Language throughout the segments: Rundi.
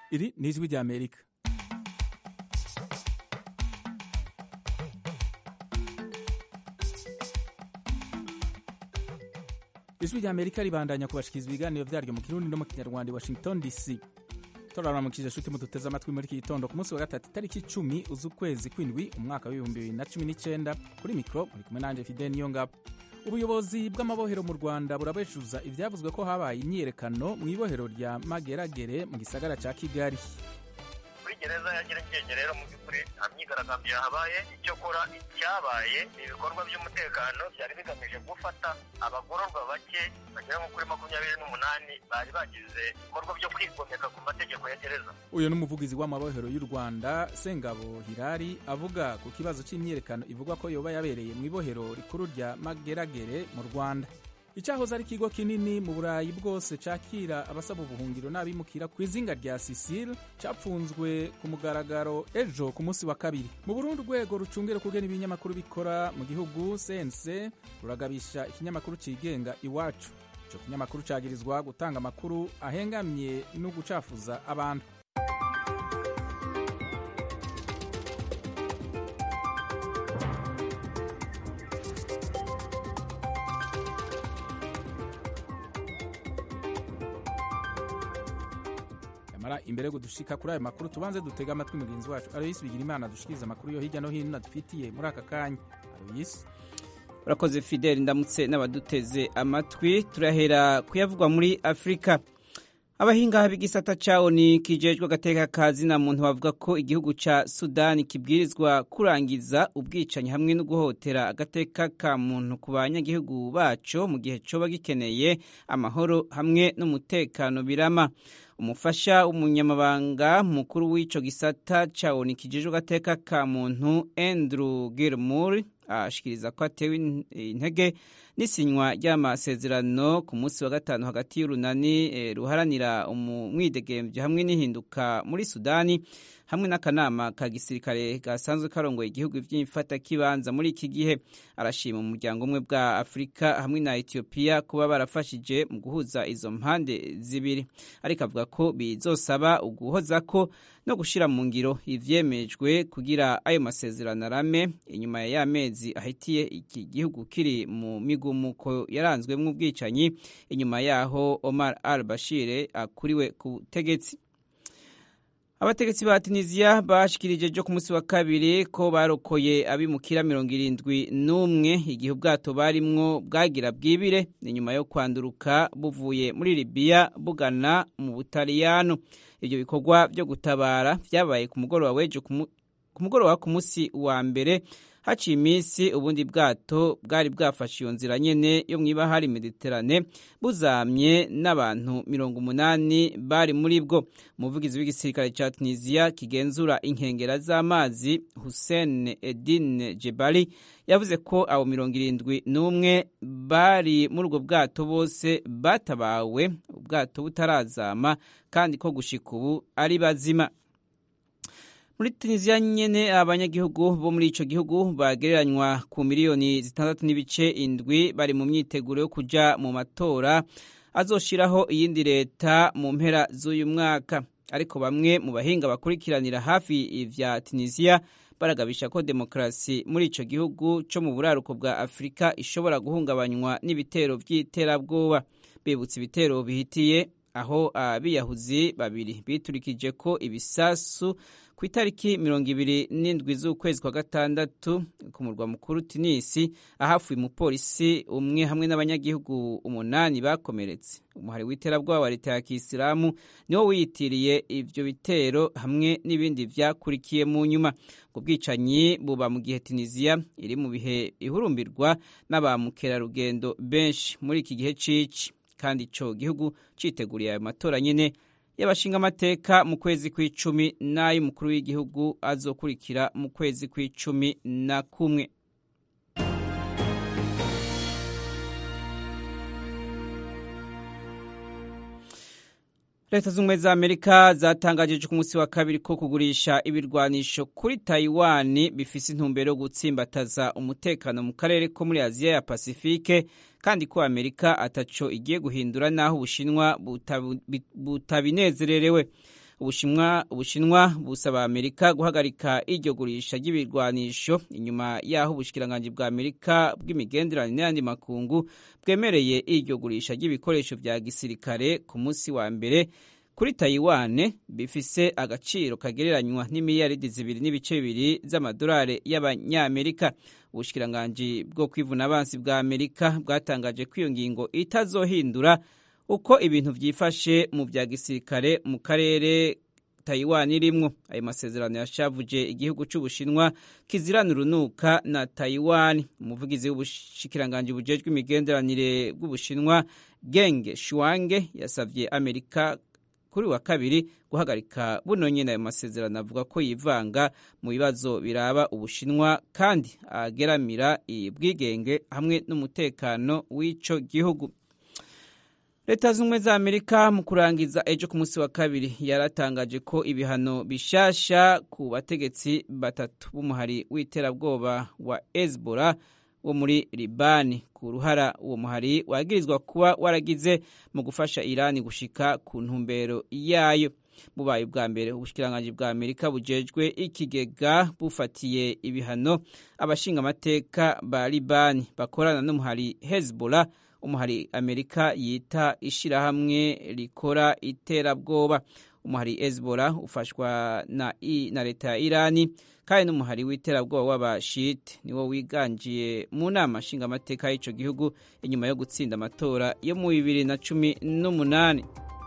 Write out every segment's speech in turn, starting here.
iri ni ijwi rya amerika ijwi rya amerika ribandanya kubashikiriza ibiganiro vyaryo mu kirundi no mu kinyarwanda i washington dc turaramukije shuti muduteze amatwi muri iki gitondo ku munsi wa gatatu itariki icumi z'ukwezi kw'indwi umwaka w'ibihumbi bibiri na cumi n'icenda kuri mikoro muri kumwe nanje fidel niyongabo ubuyobozi bw'amabohero mu rwanda burabeshuza ivyavuzwe ko habaye imyiyerekano mu ibohero rya mageragere mu gisagara ca kigali kuri gereza ya nyarugenge rero mu by'ukuri nta myigaragambyo yahabaye icyo kora icyabaye ni ibikorwa by'umutekano byari bigamije gufata abagororwa bake bagera nko kuri makumyabiri n'umunani bari bagize ibikorwa byo kwigomeka ku mategeko ya gereza uyu ni umuvugizi w'amabohero y'u rwanda sengabo hirari avuga ku kibazo c'imyiyerekano ivugwa ko yoba yabereye mu ibohero rikuru rya mageragere mu rwanda icyahoze ari ikigo kinini mu burayi bwose cakira abasaba ubuhungiro n'abimukira ku izinga rya sisile capfunzwe ku mugaragaro ejo ku munsi wa kabiri mu burundi urwego rucungera ukugena ibinyamakuru bikora mu gihugu sense ruragabisha ikinyamakuru cigenga iwacu ico kinyamakuru cagirizwa gutanga amakuru ahengamye no gucafuza abantu nyamara imbere yo dushika kuri ayo makuru tubanze dutega amatwi mugenzi wacu aloyisi bigira imana dushikiriza amakuru yo hirya no hino adufitiye muri aka kanya aloyisi urakoze fideli ndamutse n'abaduteze amatwi turahera kuyavugwa muri afurika abahinga b'igisata cawo ni kijejwe agateka kazi na muntu bavuga ko igihugu ca sudani kibwirizwa kurangiza ubwicanyi hamwe no guhotera agateka ka muntu ku banyagihugu baco mu gihe coba gikeneye amahoro hamwe n'umutekano birama umufasha w'umunyamabanga mukuru w'ico gisata cawo ni kijejwe agateka ka muntu andrew gilmore ashikiriza ko atewe intege n'isinywa ry'amasezerano ku munsi wa gatanu hagati y'urunani e, ruharanira umwidegemvyo hamwe n'ihinduka muri sudani hamwe n'akanama ka gisirikare gasanzwe karongoye igihugu vy'imfatakibanza muri iki gihe arashima umuryango umwe bwa afurika hamwe na etiyopiya kuba barafashije mu guhuza izo mpande zibiri ariko avuga ko bizosaba uguhozako no gushira mu ngiro ivyemejwe kugira ayo masezerano arame inyuma ya y'amezi ahitiye iki gihugu kiri mu migumuko yaranzwemwo ubwicanyi inyuma yaho Omar al-Bashir akuriwe ku butegetsi abategetsi ba tunisiya bashikirije jo ku munsi wa kabiri ko barokoye abimukira mirongo irindwi n'umwe igihe ubwato barimwo bwagira bwibire ni nyuma yo kwanduruka buvuye muri libiya bugana mu butaliyano ibyo bikorwa byo gutabara vyabaye ku mugoroba w'ejo ku mugoroba ku munsi wa mbere haciye iminsi ubundi bwato bwari bwafashe iyo nzira nyene yo mw'ibahari mediterane buzamye n'abantu mirongo umunani bari muri bwo umuvugizi w'igisirikare ca tunisiya kigenzura inkengera z'amazi hussein edin jebali yavuze ko abo mirongo irindwi n'umwe bari muri ubwo bwato bose batabawe ubwato butarazama kandi ko gushika ubu ari bazima muri tunisiya nyene abanyagihugu bo muri ico gihugu bagereranywa ku miliyoni zitandatu n'ibice indwi bari mu myiteguro yo kuja mu matora azoshiraho iyindi leta mu mpera z'uyu mwaka ariko bamwe mu bahinga bakurikiranira hafi ivya tunisiya baragabisha ko demokarasi muri ico gihugu co mu buraruko bwa afurika ishobora guhungabanywa n'ibitero vy'iterabwoba bibutsa ibitero bihitiye aho abiyahuzi babiri biturikije ko ibisasu ku itariki mirongo ibiri n'indwi z'ukwezi kwa gatandatu ku murwa mukuru tunisi ahafuye umupolisi umwe hamwe n'abanyagihugu umunani bakomeretse umuhari w'iterabwoba wa leta ya kisilamu niwo wiyitiriye ivyo bitero hamwe n'ibindi vyakurikiye mu nyuma ubwo bwicanyi buba mu gihe tunisiya iri mu bihe ihurumbirwa n'aba mukerarugendo benshi muri iki gihe cici kandi ico gihugu citeguriye ayo matora nyene y'abashinga amateka mu kwezi kw'icumi n'ay'umukuru w'igihugu azokurikira mu kwezi kw'icumi na kumwe leta z'ubumwe za amerika zatangaje ku munsi wa kabiri ko kugurisha ibirwanisho kuri taiwan bifise intumbero yo gutsimbataza umutekano mu karere ko muri aziya ya pasifike kandi ko amerika ataco igiye guhindura n'aho ubushinwa butabinezererewe ubushinwa ubushinwa busaba amerika guhagarika iryo gurisha ry'ibirwanisho inyuma y'aho ubushikiranganji bwa amerika bw'imigenderanire n'ayandi makungu bwemereye iryo gurisha ry'ibikoresho vya gisirikare ku munsi wa mbere kuri tayiwane bifise agaciro kagereranywa n'imiliyaridi zibiri n'ibice bibiri z'amadolari y'abanyamerika ubushikiranganji bwo kwivuna abansi bwa amerika bwatangaje ko iyo ngingo itazohindura uko ibintu vyifashe mu vya gisirikare mu karere Taiwan irimwo ayo masezerano yashavuje igihugu c'ubushinwa kizirana urunuka na Taiwan umuvugizi w'ubushikiranganji bujejwe imigenderanire bw'ubushinwa Geng Shuange yasavye Amerika kuri wa kabiri guhagarika buno nyene ayo masezerano avuga ko yivanga mu bibazo biraba ubushinwa kandi ageramira ubwigenge hamwe n'umutekano w'ico gihugu leta z'ubumwe za amerika mu kurangiza ejo ku munsi wa kabiri yaratangaje ko ibihano bishasha ku bategetsi batatu b'umuhari w'iterabwoba wa hezbollah wo muri libani ku ruhara uwo muhari wagirizwa kuba waragize mu gufasha irani gushika ku ntumbero yayo bubaye ubwa mbere ubushikiranganji bwa amerika bujejwe ikigega bufatiye ibihano abashingamateka ba libani bakorana n'umuhari hezbollah umuhari amerika yita ishirahamwe rikora iterabwoba umuhari hezbollah ufashwa na, na leta ya irani kandi n'umuhari w'iterabwoba w'abashite niwo wiganjiye mu nama nshingamateka y'ico gihugu inyuma yo gutsinda amatora yo mu bibiri na cumi n'umunani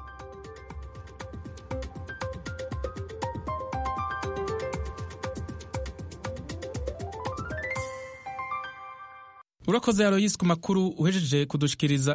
urakoze aroyisi ku makuru uhejeje kudushikiriza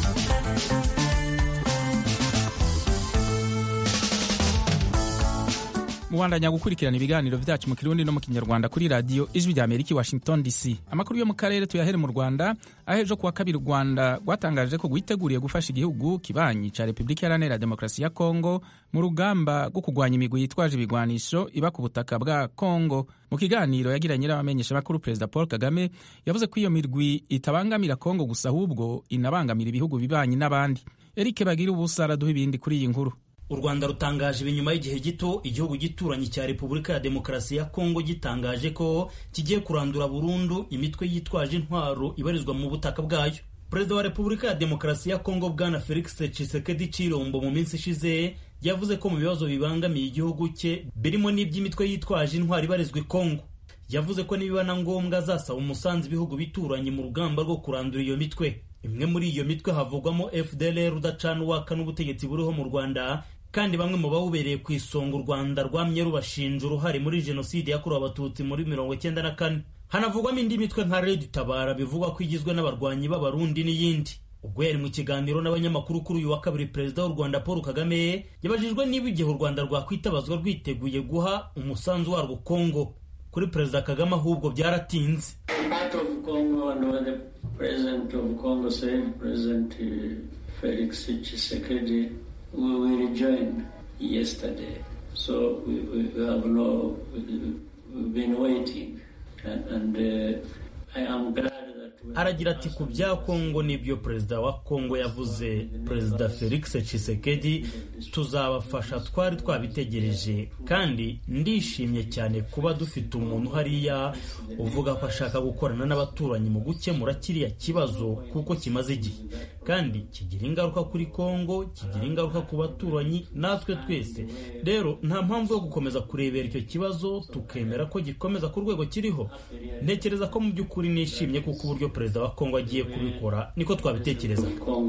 mubandanya gukurikirana ibiganiro vyacu mu kirundi no mu kinyarwanda kuri radiyo ijwi rya amerika i washington dc amakuru yo mu karere tuyahere mu rwanda aho ejo kuwa kabiri u rwanda rwatangaje ko rwiteguriye gufasha igihugu kibanyi ca repubulika iharanira demokarasi ya kongo mu rugamba rwo kurwanya imigwi yitwaje ibigwanisho iba ku butaka bwa kongo mu kiganiro yagiranye n'abamenyeshamakuru perezida paul kagame yavuze ko iyo mirwi itabangamira kongo gusa ahubwo inabangamira ibihugu bibanyi n'abandi erike bagira ubusa araduha ibindi kuri iyi nkuru u rwanda rutangaje ibi nyuma y'igihe gito igihugu gituranyi cya repubulika ya demokarasi ya kongo gitangaje ko kigiye kurandura burundu imitwe yitwaje intwaro ibarizwa mu butaka bwayo perezida wa repubulika ya demokarasi ya kongo bwana felix tshisekedi chilombo mu minsi ishize yavuze ko mu bibazo bibangamiye igihugu cye birimo n'iby'imitwe yitwaje intwaro ibarizwa i kongo yavuze ko nibiba na ngombwa azasaba umusanzu ibihugu bituranye mu rugamba rwo kurandura iyo mitwe imwe muri iyo mitwe havugwamo fdlr udacana uwaka n'ubutegetsi buriho mu rwanda kandi bamwe mu bawubereye ku isonga u rwanda rwamye rubashinja uruhare muri jenoside yakorewe abatutsi muri mirongo icyenda na kane hanavugwamo indi mitwe nka red tabara bivugwa ko igizwe n'abarwanyi b'abarundi n'iyindi ubwo yari mu kiganiro n'abanyamakuru kuri uyu wa kabiri perezida w'u rwanda paul kagame yabajijwe niba igihe u rwanda rwakwitabazwa rwiteguye guha umusanzu warwo kongo kuri perezida kagame ahubwo byaratinze felix tshisekedi we will join yesterday. So we, we have no, we've been waiting. And, and uh, I am glad aragira ati ku bya kongo nibyo perezida wa kongo yavuze perezida felix tshisekedi tuzabafasha twari twabitegereje kandi ndishimye cyane kuba dufite umuntu hariya uvuga ko ashaka gukorana n'abaturanyi mu gukemura kiriya kibazo kuko kimaze igihe kandi kigira ingaruka kuri kongo kigira ingaruka ku baturanyi natwe twese rero nta mpamvu yo gukomeza kurebera icyo kibazo tukemera ko gikomeza ku rwego kiriho ntekereza ko mu by'ukuri nishimye kuko uburyo perezida wa kongo agiye kubikora niko twabitekereza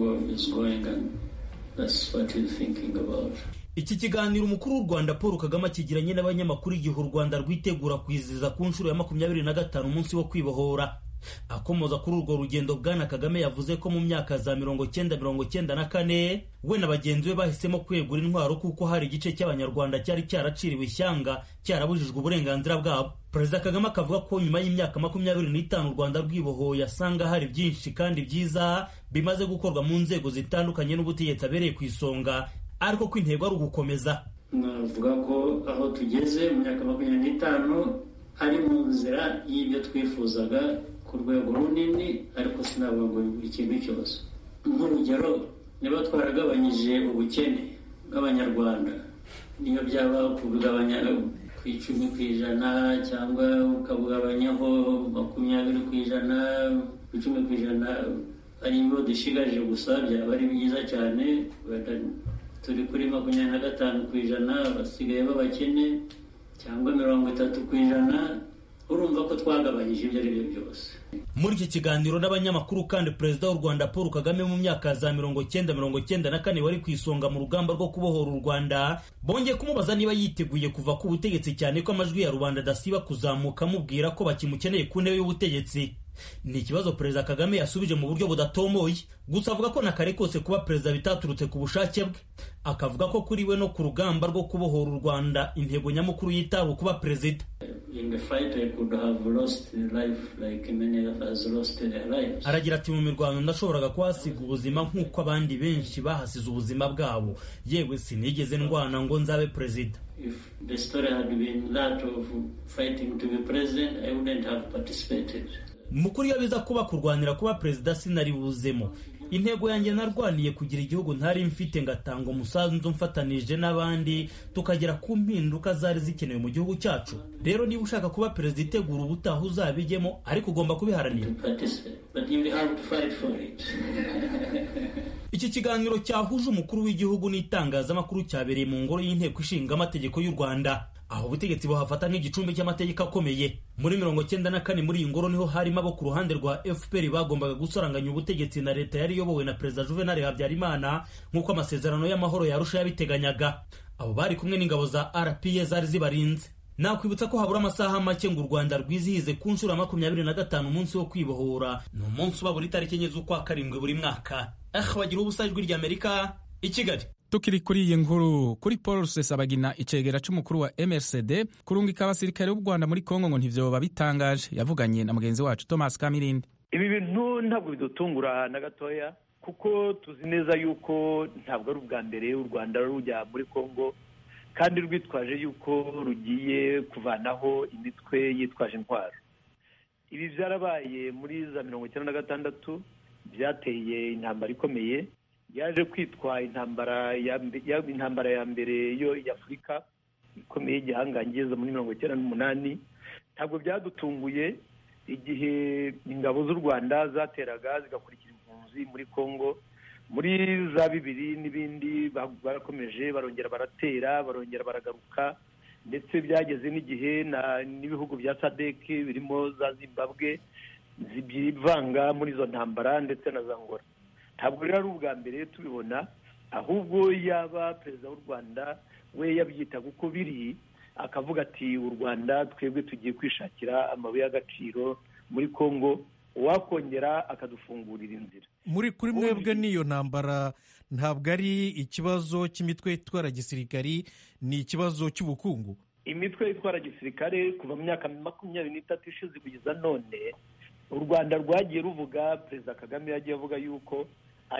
iki kiganiro umukuru w'u rwanda paul kagame akigiranye n'abanyamakuru igihe u rwanda rwitegura kwizihiza ku nshuro ya makumyabiri na gatanu umunsi wo kwibohora akomoza kuri urwo rugendo bwana kagame yavuze ko mu myaka za mirongo cyenda mirongo cyenda na kane we na bagenzi be bahisemo kwegura intwaro kuko hari igice cy'abanyarwanda cyari cyaraciriwe ishyanga cyarabujijwe uburenganzira bwabo perezida kagame akavuga ko nyuma y'imyaka makumyabiri n'itanu u rwanda rwibohoye asanga hari byinshi kandi byiza bimaze gukorwa mu nzego zitandukanye n'ubutegetsi abereye ku isonga ariko ko intego ari ugukomeza navuga ko aho tugeze mu myaka makumyabiri n'itanu ari mu nzira y'ibyo twifuzaga ku rwego runini ariko sinavuga ngo buri kintu cyose nk'urugero niba twaragabanyije ubukene bw'abanyarwanda niyo byaba kubigabanya ku icumi ku ijana cyangwa ukabugabanyaho makumyabiri ku ijana ku icumi ku ijana ari ibyo dushigaje gusa byaba ari byiza cyane turi kuri makumyabiri na gatanu ku ijana basigaye b'abakene cyangwa mirongo itatu ku ijana urumva ko twagabanyije ibyo ari byo byose muri iki kiganiro n'abanyamakuru kandi perezida w'u rwanda paul kagame mu myaka za mirongo cyenda mirongo cyenda na kane wari ku isonga mu rugamba rwo kubohora u rwanda bongeye kumubaza niba yiteguye kuva ku butegetsi cyane ko amajwi ya rubanda adasiba kuzamuka amubwira ko bakimukeneye ku ntebe y'ubutegetsi ni ikibazo perezida kagame yasubije mu buryo budatomoye gusa avuga ko na kare kose kuba perezida bitaturutse ku bushake bwe akavuga ko kuri we no ku rugamba rwo kubohora u rwanda intego nyamukuru yitawe kuba perezida aragira ati mu mirwano ndashoboraga kuhasiga ubuzima nk'uko abandi benshi bahasize ubuzima bwabo yewe sinigeze ndwana ngo nzabe perezida mukuru iyo biza kuba kurwanira kuba perezida sinari buzemo intego yanjye narwaniye kugira igihugu ntari mfite ngatanga umusanzu mfatanije n'abandi tukagera ku mpinduka zari zikenewe mu gihugu cyacu rero niba ushaka kuba perezida itegura ubutaha uzabijyemo ariko ugomba kubiharanira iki kiganiro cyahuje umukuru w'igihugu n'itangazamakuru cyabereye mu ngoro y'inteko ishinga amategeko y'u rwanda aho ubutegetsi buhafata nk'igicumbi cy'amategeko akomeye muri mirongo cyenda na kane muri iyi ngoro niho harimo abo ku ruhande rwa fpr bagombaga gusaranganya ubutegetsi na leta yari iyobowe na perezida juvenal habyarimana nk'uko amasezerano y'amahoro yarusha yabiteganyaga abo bari kumwe n'ingabo za rpa zari zibarinze nakwibutsa ko habura amasaha make ngo u rwanda rwizihize ku nshuro ya makumyabiri na gatanu umunsi wo kwibohora ni umunsi uba buri tariki enye z'ukwa karindwi buri mwaka ah bagira ubusa ijwi ry'amerika i kigali tukiri kuri iyi nkuru kuri paul rusesabagina icegera c'umukuru wa mrcd kurungika abasirikare b'u rwanda muri kongo ngo ntivyoba bitangaje yavuganye na mugenzi wacu thomas kamirindi ibi bintu ntabwo bidutungura na gatoya kuko tuzi neza yuko ntabwo ari ubwa mbere u rwanda rujya muri kongo kandi rwitwaje yuko rugiye kuvanaho imitwe yitwaje intwaro ibi byarabaye muri za mirongo icyenda na gatandatu byateye intambara ikomeye yaje kwitwa intambara ya intambara ya mbere yo y'afurika ikomeye y'igihangange muri mirongo icyenda n'umunani ntabwo byadutunguye igihe ingabo z'u rwanda zateraga zigakurikira impunzi muri congo muri za bibiri n'ibindi barakomeje barongera baratera barongera baragaruka ndetse byageze n'igihe n'ibihugu bya sadeke birimo za zimbabwe zivanga muri izo ntambara ndetse na za ngora ntabwo rero ari ubwa mbere tubibona ahubwo yaba perezida w'u rwanda we yabyitaga uko biri akavuga ati u rwanda twebwe tugiye kwishakira amabuye y'agaciro muri congo uwakongera akadufungurira inzira muri kuri mwebwe n'iyo ntambara ntabwo ari ikibazo cy'imitwe itwara gisirikari ni ikibazo cy'ubukungu imitwe itwara gisirikare kuva mu myaka makumyabiri n'itatu ishize kugeza none u rwanda rwagiye ruvuga perezida kagame yagiye avuga yuko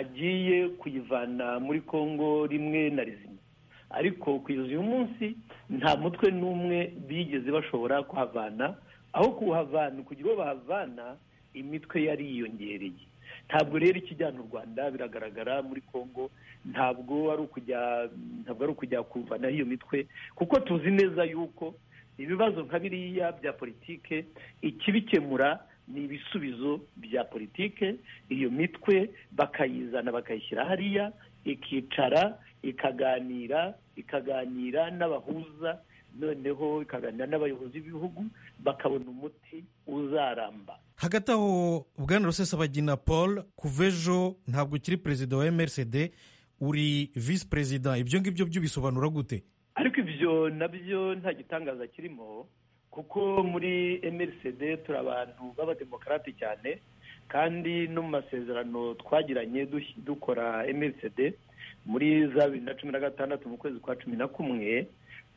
agiye kuyivana muri congo rimwe na rizima ariko kugeza uyu munsi nta mutwe n'umwe bigeze bashobora kuhavana aho kuhavana kugira uwo bahavana imitwe yari yiyongereye ntabwo rero ikijyana u rwanda biragaragara muri congo ntabwo ari ukujya ntabwo ari ukujya kuvanaho iyo mitwe kuko tuzi neza yuko ibibazo nka biriya bya politike ikibikemura ni ibisubizo bya politike iyo mitwe bakayizana bakayishyira hariya ikicara ikaganira ikaganira n'abahuza noneho ikaganira n'abayobozi b'ibihugu bakabona umuti uzaramba hagati aho bwana rusesabagina paul kuva ejo ntabwo ukiri perezida wa mrcd uri visi perezida ibyo ngibyo byo bisobanura gute ariko ibyo nabyo nta gitangaza kirimo kuko muri mrcd turi abantu b'abademokarate cyane kandi no mu masezerano twagiranye dukora mrcd muri za bibiri na cumi na gatandatu mu kwezi kwa cumi na kumwe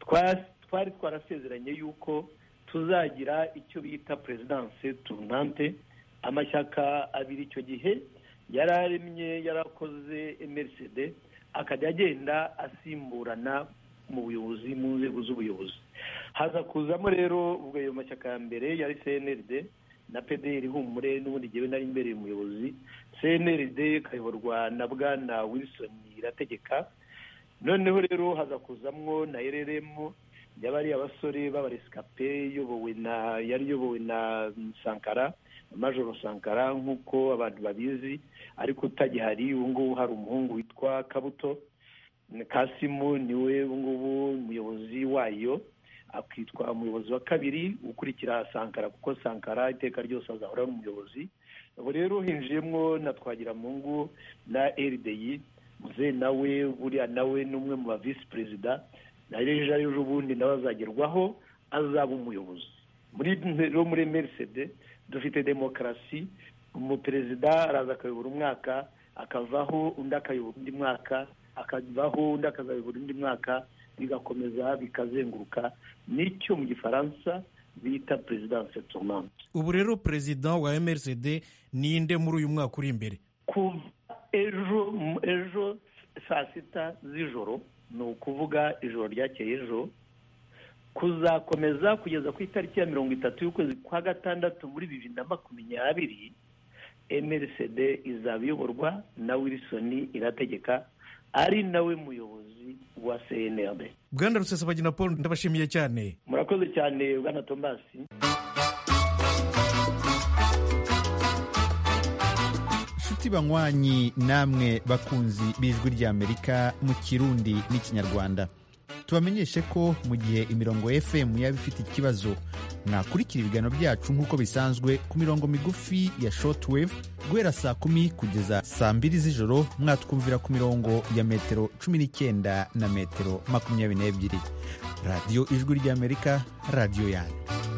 twari twarasezeranye yuko tuzagira icyo bita perezidanse turnante amashyaka abiri icyo gihe yari aremye yarakoze mrcd akajya agenda asimburana mu buyobozi mu nzego z'ubuyobozi haza kuzamo rero ubwo ayo mashyaka ya mbere yari cnrd na pdr humure n'ubundi gihe nari imbere umuyobozi cnrd ikayoborwa na bwana wilson irategeka noneho rero haza kuzamwo na ereremu y'abari abasore b'abaresikape iyobowe na yari iyobowe na sankara majoro sankara nk'uko abantu babizi ariko utagihari ubu ngubu hari umuhungu witwa kabuto kasimu niwe ubu ngubu umuyobozi wayo akitwa umuyobozi wa kabiri ukurikira sankara kuko sankara iteka ryose azahora ari umuyobozi ubu rero hinjiyemo na twagiramungu na rdi muze nawe buriya nawe ni umwe mu ba visi perezida na ejo ejo bundi nawe azagerwaho azaba umuyobozi muri rero muri merisede dufite demokarasi umuperezida araza akayobora umwaka akavaho undi akayobora undi mwaka akavaho undi akazayobora undi mwaka bigakomeza bikazenguruka nicyo mu gifaransa bita perezidanse tournante ubu rero perezida wa mrcd ninde muri uyu mwaka uri imbere kuva ejo ejo saa sita z'ijoro ni ukuvuga ijoro ryakeye ejo kuzakomeza kugeza ku itariki ya mirongo itatu y'ukwezi kwa gatandatu muri bibiri na makumyabiri mrcd izaba iyoborwa na wilson irategeka ari nawe muyobozi wa cnrd bwana rusesabagina paul ndabashimiye cyane murakoze cyane bwana tomasi nshuti banywanyi namwe bakunzi b'ijwi ry'amerika mu kirundi n'ikinyarwanda tubamenyeshe ko mu gihe imirongo fm yaba ifite ikibazo mwakurikira ibiganiro byacu nk'uko bisanzwe ku mirongo migufi ya shortwave guhera saa kumi kugeza saa mbiri z'ijoro mwatwumvira ku mirongo ya metero cumi n'icyenda na metero makumyabiri n'ebyiri radiyo ijwi ry'amerika radiyo yanyu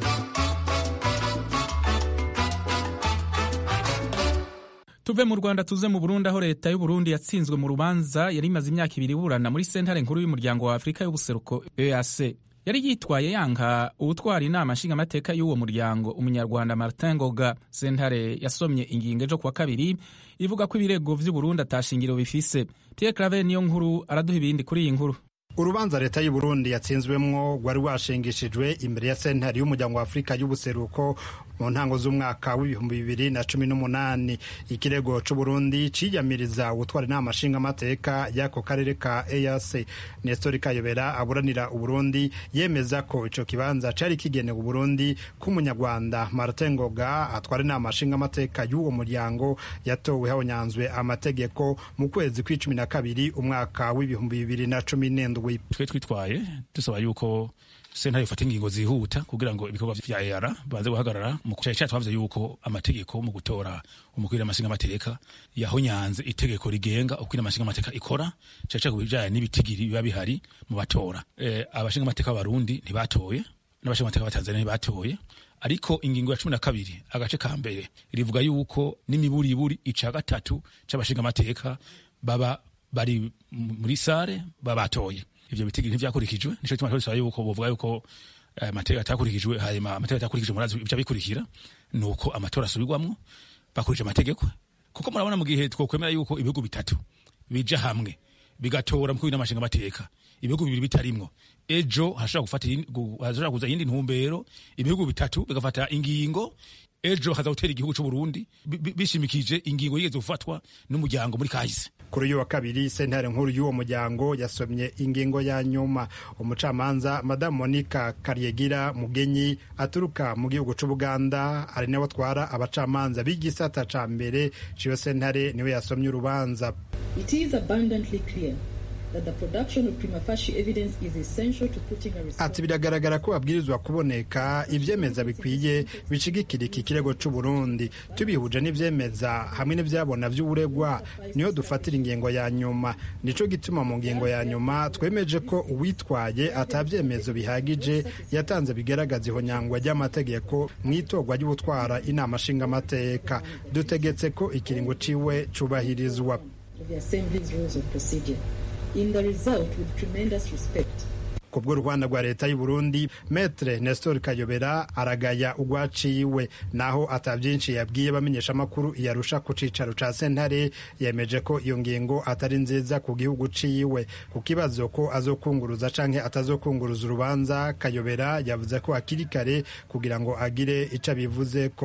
tuve mu rwanda tuze mu burundi aho leta y'uburundi yatsinzwe mu rubanza yari imaze imyaka ibiri iburana muri sentare nkuru y'umuryango wa afurika y'ubuseruko eac yari yitwaye yanga uwutwara inama nshingamateka y'uwo muryango umunyarwanda martin ngoga sentare yasomye ingingo ejo kuwa kabiri ivuga ko ibirego vy'uburundi atashingiro bifise pierre claver niyo nkuru araduha ibindi kuri iyi nkuru urubanza leta y'u Burundi yatsinzwemwo rwari rwashingishijwe imbere ya sentare y'umuryango wa afurika y'ubuseruko mu ntango z'umwaka w'ibihumbi bibiri na cumi n'umunani ikirego c'uburundi ciyamiriza gutwara inama nshingamateka y'ako karere ka eac nestori kayobera aburanira uburundi yemeza ko ico kibanza cari kigenewe uburundi k'umunyarwanda martin ngoga atwara inama nshingamateka y'uwo muryango yatowe habonyanzwe amategeko mu kwezi kw'icumi na kabiri umwaka w'ibihumbi bibiri na cumi n'indwi twe twitwaye dusaba yuko sentare ifata ingingo zihuta kugira ngo ibikorwa vya EAR baze guhagarara mu cyaha cyacu bavuze yuko amategeko mu gutora umukwira amashinga amateka yahonyanze itegeko rigenga ukwira amashinga amateka ikora cyaca ku bijanye n'ibitigiri biba bihari mu batora e, abashinga amateka b'abarundi ntibatoye n'abashinga amateka b'abatanzania ntibatoye ariko ingingo ya cumi na kabiri agace ka mbere rivuga yuko n'imiburiburi ica gatatu c'abashinga amateka baba bari muri sare babatoye ivyo bitigiri ntivyakurikijwe nico gituma twasaba yuko bovuga yuko amategeko atakurikijwe hanyuma amategeko atakurikijwe murazi ivyo bikurikira nuko amatora asubirwamwo bakurikije amategeko kuko murabona mu gihe twokwemera yuko ibihugu bitatu bija hamwe bigatora mukuru n'amashinga amateka ibihugu bibiri bitarimwo ejo hashobora gufata hashobora kuza iyindi ntumbero ibihugu bitatu bigafata ingingo ejo haza gutera igihugu c'u Burundi bishimikije ingingo yigeze gufatwa n'umuryango muri kahise kuri uyu wa kabiri sentare nkuru y'uwo muryango yasomye ingingo ya nyuma umucamanza madamu monica karyegira mugenyi aturuka mu gihugu c'ubuganda ari nawe atwara abacamanza b'igisata ca mbere ciyo sentare niwe yasomye urubanza It is abundantly clear that the production of prima facie evidence is essential to putting a ati biragaragara ko babwirizwa kuboneka ivyemeza bikwiye bishigikira iki kirego c'u Burundi tubihuje n'ivyemeza hamwe n'ivyabona vy'uburegwa niyo dufatira ingingo ya nyuma nico gituma mu ngingo ya nyuma twemeje ko uwitwaye atavyemezo bihagije yatanze bigaragaza ihonyangwa ry'amategeko mw'itorwa ry'ubutwara inama nshingamateka dutegetse ko ikiringo ciwe cubahirizwa of the Assembly's rules of procedure. In the result, with tremendous respect, ku bw'uruhande rwa leta y'u Burundi metre Nestor Kayobera aragaya ugwaciwe naho ata byinshi yabwiye bamenyesha amakuru yarusha ku cicaro ca sentare yemeje ko iyo ngingo atari nziza ku gihugu ciwe ku kibazo ko azokunguruza canke atazokunguruza urubanza Kayobera yavuze ko hakiri kare kugira ngo agire ico abivuze ko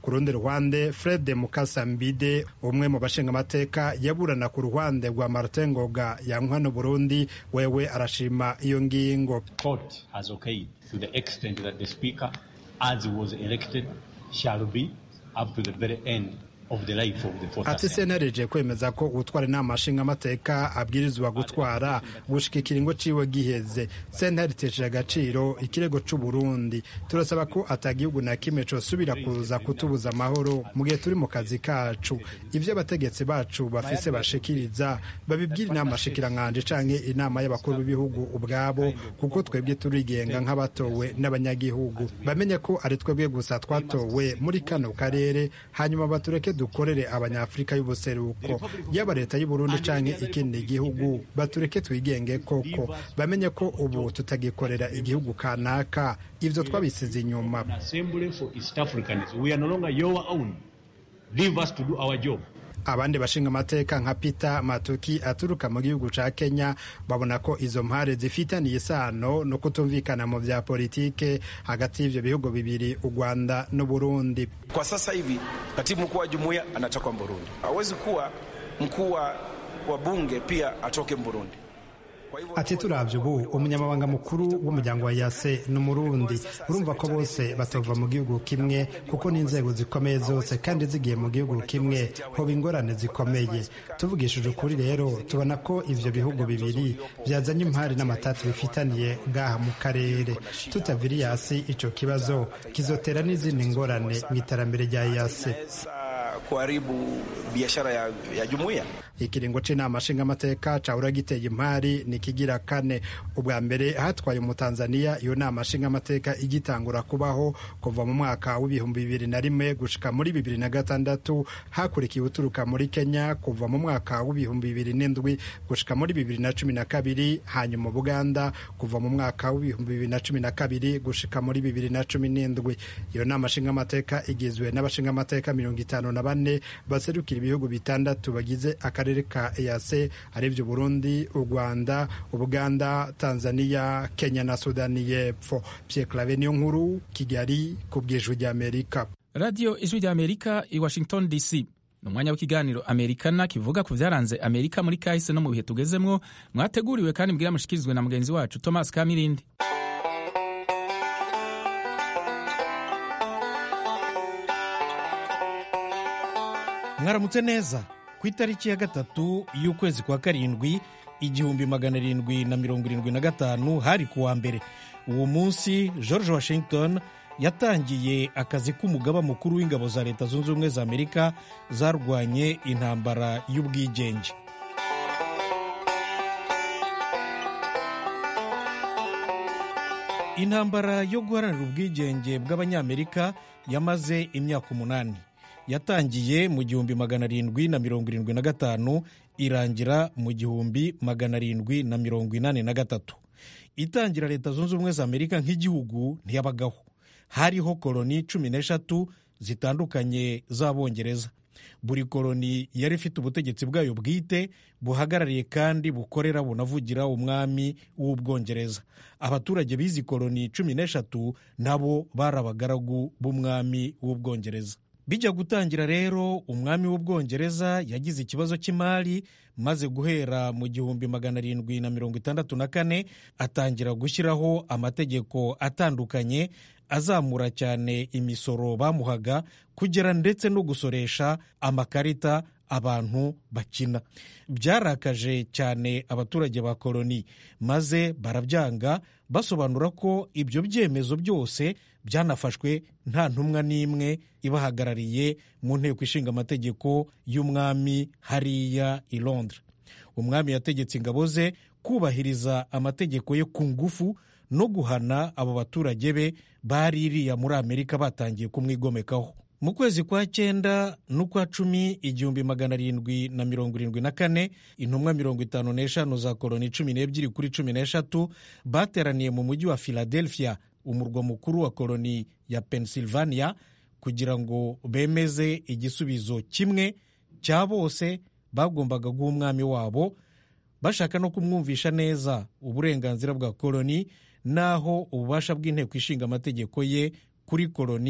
ku rundi ruhande fred mukasambide umwe mu bashingamateka yaburana ku ruhande rwa martin ngoga yankwa no burundi wewe arashima iyo ngingo court has okayed to the extent that the speaker as he was elected shall be up to the very end of the life of the fourth ati senareje kwemeza ko utwara inama nshingamateka abwirizwa gutwara gushika ikiringo ciwe giheze sentare itesheje agaciro ikirego c'uburundi turasaba ko atagihugu na kimwe cosubira kuza kutubuza amahoro mu gihe turi mu kazi kacu ivyo abategetsi bacu bafise bashikiriza babibwira inama shikirankanje canke inama y'abakuru b'ibihugu ubwabo kuko twebwe turigenga nk'abatowe n'abanyagihugu bamenye ko ari twebwe gusa twatowe muri kano karere hanyuma batureke dukorere abanyafurika y'ubuseruko yaba leta y'uburundi canke ikindi gihugu batureke twigenge koko bamenye ko ubu tutagikorera igihugu kanaka ivyo twabisize inyuma abandi bashinga amateka nka peter matuki aturuka mu gihugu ca kenya babona ko izo mpare zifitaniye isano no kutumvikana mu vya politike hagati y'ivyo bihugu bibiri u rwanda n'uburundi kwa sasa hivi katibu mkuu wa jumuiya anatoka burundi hawezi kuwa mkuu wa bunge pia atoke burundi ati turavye ubu umunyamabanga mukuru w'umuryango wa yase ni umurundi urumva ko bose batova mu gihugu kimwe kuko n'inzego zikomeye zose kandi zigiye mu gihugu kimwe hoba ingorane zikomeye tuvugishije ukuri rero tubona ko ivyo bihugu bibiri byazanye impari n'amatati bifitaniye ngaha mu karere tutaviriye hasi ico kibazo kizotera n'izindi ngorane mu iterambere rya yase kuharibu biashara ya, ya jumuiya ikiringo c'inama nshingamateka cahora giteye impari ni kigira kane ubwa mbere hatwaye umutanzaniya iyo nama nshingamateka igitangura kubaho kuva mu mwaka w'ibihumbi bibiri na rimwe gushika muri bibiri na gatandatu hakurikiye uturuka muri kenya kuva mu mwaka w'ibihumbi bibiri n'indwi gushika muri bibiri na cumi na kabiri hanyuma buganda kuva mu mwaka w'ibihumbi bibiri na cumi na kabiri gushika muri bibiri na cumi n'indwi iyo nama nshingamateka igizwe n'abashingamateka mirongo itanu na bane baserukira ibihugu bitandatu bagize akarere ka EAC arivyo Burundi, u Rwanda, Ubuganda, Tanzania, Kenya na Sudani y'Epfo. Pierre Claver niyo nkuru Kigali ku bw'ijwi ry'Amerika. Radio Ijwi ry'Amerika i Washington DC. ni umwanya w'ikiganiro amerikana kivuga ku byaranze amerika muri kahise no mu bihe tugezemwo mwateguriwe kandi mbwira mushikirizwe na mugenzi wacu thomas kamirindi mwaramutse neza ku itariki ya gatatu y'ukwezi kwa karindwi igihumbi magana arindwi na mirongo irindwi na gatanu hari ku wa mbere uwo munsi george washington yatangiye akazi k'umugaba mukuru w'ingabo za leta zunze ubumwe za amerika zarwanye intambara y'ubwigenge intambara yo guharanira ubwigenge bw'abanyamerika yamaze imyaka umunani yatangiye mu gihumbi magana arindwi na mirongo irindwi na gatanu irangira mu gihumbi magana arindwi na mirongo inani na gatatu itangira leta zunze ubumwe za amerika nk'igihugu ntiyabagaho hariho koloni cumi n'eshatu zitandukanye z'abongereza buri koloni yari ifite ubutegetsi bwayo bwite buhagarariye kandi bukorera bunavugira umwami w'ubwongereza abaturage b'izi koloni cumi n'eshatu nabo bari abagaragu b'umwami w'ubwongereza bijya gutangira rero umwami w'ubwongereza yagize ikibazo cy'imari maze guhera mu gihumbi magana arindwi na mirongo itandatu na kane atangira gushyiraho amategeko atandukanye azamura cyane imisoro bamuhaga kugera ndetse no gusoresha amakarita abantu bakina byarakaje cyane abaturage ba koloni maze barabyanga basobanura ko ibyo byemezo byose byanafashwe nta ntumwa n'imwe ibahagarariye mu nteko ishinga amategeko y'umwami hariya i londres umwami yategetse ingabo ze kubahiriza amategeko ye ku ngufu no guhana abo baturage be bari iriya muri amerika batangiye kumwigomekaho mu kwezi kwa cyenda n'ukwa cumi igihumbi magana arindwi na mirongo irindwi na kane intumwa mirongo itanu n'eshanu za koloni cumi n'ebyiri kuri cumi n'eshatu bateraniye mu mujyi wa philadelphia umurwa mukuru wa koloni ya pennsylvania kugira ngo bemeze igisubizo kimwe cya bose bagombaga guha umwami wabo bashaka no kumwumvisha neza uburenganzira bwa koloni n'aho ububasha bw'inteko ishinga amategeko ye kuri koloni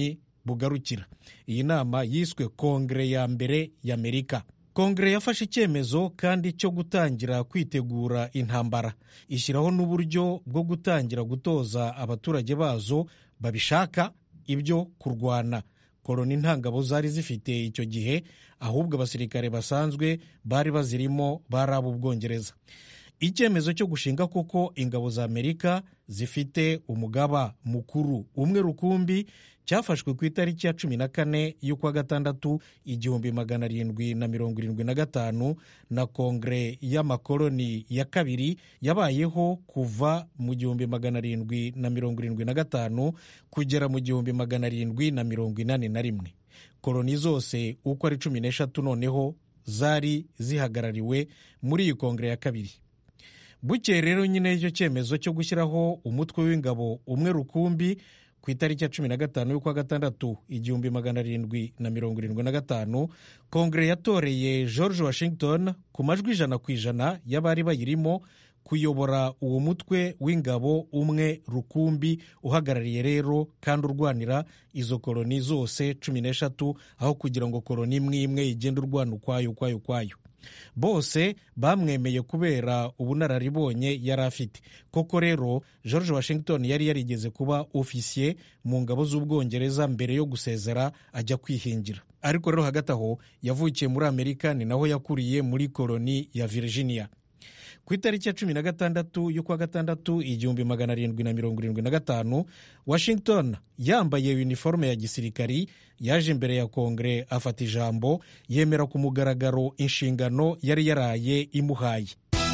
bugarukira iyi nama yiswe kongere ya mbere y'amerika kongere yafashe icyemezo kandi cyo gutangira kwitegura intambara ishyiraho n'uburyo bwo gutangira gutoza abaturage bazo babishaka ibyo kurwana koroni ntangabo zari zifite icyo gihe ahubwo abasirikare basanzwe bari bazirimo bari ab'ubwongereza icyemezo cyo gushinga koko ingabo za amerika zifite umugaba mukuru umwe rukumbi cyafashwe ku itariki ya cumi na kane y'ukwa gatandatu igihumbi magana arindwi na mirongo irindwi na gatanu na kongere y'amakoloni ya kabiri yabayeho kuva mu gihumbi magana arindwi na mirongo irindwi na gatanu kugera mu gihumbi magana arindwi na mirongo inani na rimwe koloni zose uko ari cumi n'eshatu noneho zari zihagarariwe muri iyi kongere ya kabiri bukeye rero nyine icyo cyemezo cyo gushyiraho umutwe w'ingabo umwe rukumbi ku itariki ya cumi na gatanu y'ukwa gatandatu igihumbi magana arindwi na mirongo irindwi na gatanu kongere yatoreye george washington ku majwi ijana ku ijana y'abari bayirimo kuyobora uwo mutwe w'ingabo umwe rukumbi uhagarariye rero kandi urwanira izo koloni zose cumi n'eshatu aho kugira ngo koloni imwe imwe igende urwana ukwayo ukwayo ukwayo bose bamwemeye kubera ubunararibonye yari afite koko rero george washington yari yarigeze kuba ofisiye mu ngabo z'ubwongereza mbere yo gusezera ajya kwihingira ariko rero hagati aho yavukiye muri amerika ni naho yakuriye muri koloni ya virginia ku itariki ya cumi na gatandatu y'ukwa gatandatu igihumbi magana arindwi na mirongo irindwi na gatanu washington yambaye uniforme ya gisirikari yaje imbere ya kongere afata ijambo yemera ku mugaragaro inshingano yari yaraye imuhaye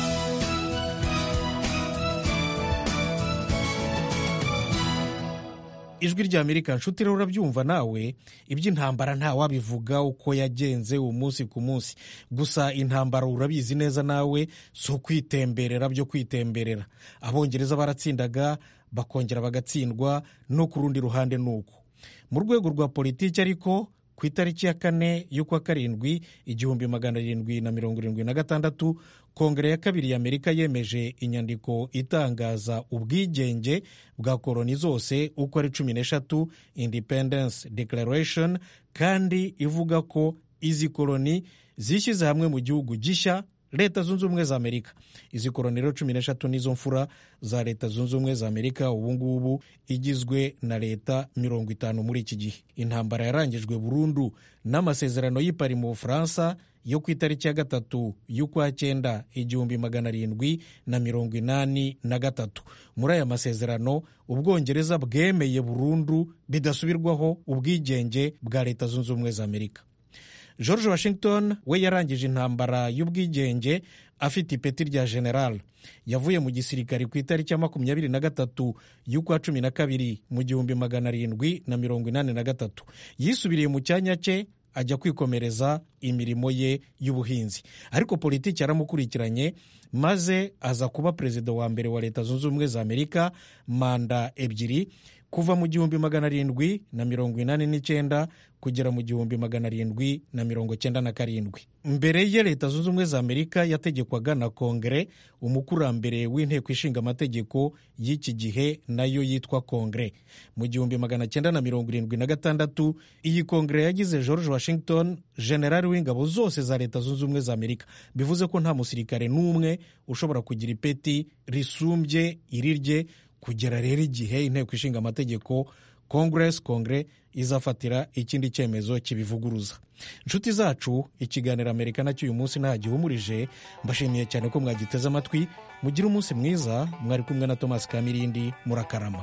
ijwi rya amerika nshuti rero urabyumva nawe iby'intambara ntawabivuga uko yagenze umunsi ku munsi gusa intambara urabizi neza nawe si ukwitemberera byo kwitemberera abongereza baratsindaga bakongera bagatsindwa no ku rundi ruhande ni uko mu rwego rwa politiki ariko ku itariki ya kane y'ukwa karindwi igihumbi magana arindwi na mirongo irindwi na gatandatu kongere ya kabiri y'amerika yemeje inyandiko itangaza ubwigenge bwa koloni zose uko ari cumi n'eshatu independence declaration kandi ivuga ko izi koloni zishyize hamwe mu gihugu gishya leta zunze ubumwe za amerika izi koloni rero cumi n'eshatu nizo mfura za leta zunze ubumwe za amerika ubu ngubu igizwe na leta mirongo itanu muri iki gihe intambara yarangijwe burundu n'amasezerano y'ipari mu bufaransa yo ku itariki ya gatatu y'ukwa cyenda igihumbi magana arindwi na mirongo inani na gatatu muri aya masezerano ubwongereza bwemeye burundu bidasubirwaho ubwigenge bwa leta zunze ubumwe za amerika george washington we yarangije intambara y'ubwigenge afite ipeti rya general yavuye mu gisirikare ku itariki ya makumyabiri na gatatu y'ukwa cumi na kabiri mu gihumbi magana arindwi na mirongo inani na gatatu yisubiriye mu cyanya cye ajya kwikomereza imirimo ye y'ubuhinzi ariko politiki yaramukurikiranye maze aza kuba perezida wa mbere wa leta zunze ubumwe za amerika manda ebyiri kuva mu gihumbi magana arindwi na mirongo inani n'icyenda kugera mu gihumbi magana arindwi na mirongo cyenda na karindwi mbere ye leta zunze ubumwe za amerika yategekwaga na kongere umukurambere w'inteko ishinga amategeko y'iki gihe nayo yitwa kongere mu gihumbi magana cyenda na mirongo irindwi na gatandatu iyi kongere yagize george washington generali w'ingabo zose za leta zunze ubumwe za amerika bivuze ko nta musirikare n'umwe ushobora kugira ipeti risumbye irirye kugera rero igihe inteko ishinga amategeko congress kongere izafatira ikindi cyemezo kibivuguruza inshuti zacu ikiganiro amerika nacyo uyu munsi nta gihumurije mbashimiye cyane ko mwagiteze amatwi mugire umunsi mwiza mwari kumwe na thomas kamirindi murakarama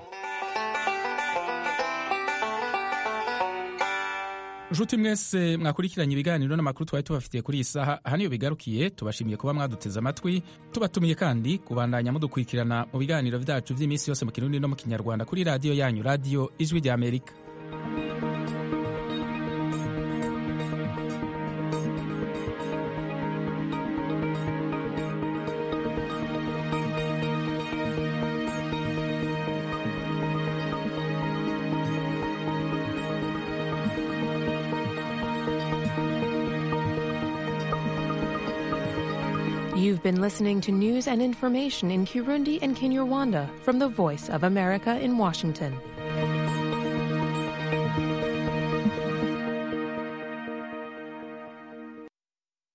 nshuti mwese mwakurikiranye ibiganiro n'amakuru twari tubafitiye kuri iyi saha aha niyo bigarukiye tubashimiye kuba mwaduteze amatwi tubatumiye kandi kubandanya mudukurikirana mu biganiro byacu by'iminsi yose mu kirundi no mu kinyarwanda kuri radiyo yanyu radiyo ijwi rya amerika You've been listening to news and information in Kirundi and Kinyarwanda from the Voice of America in Washington.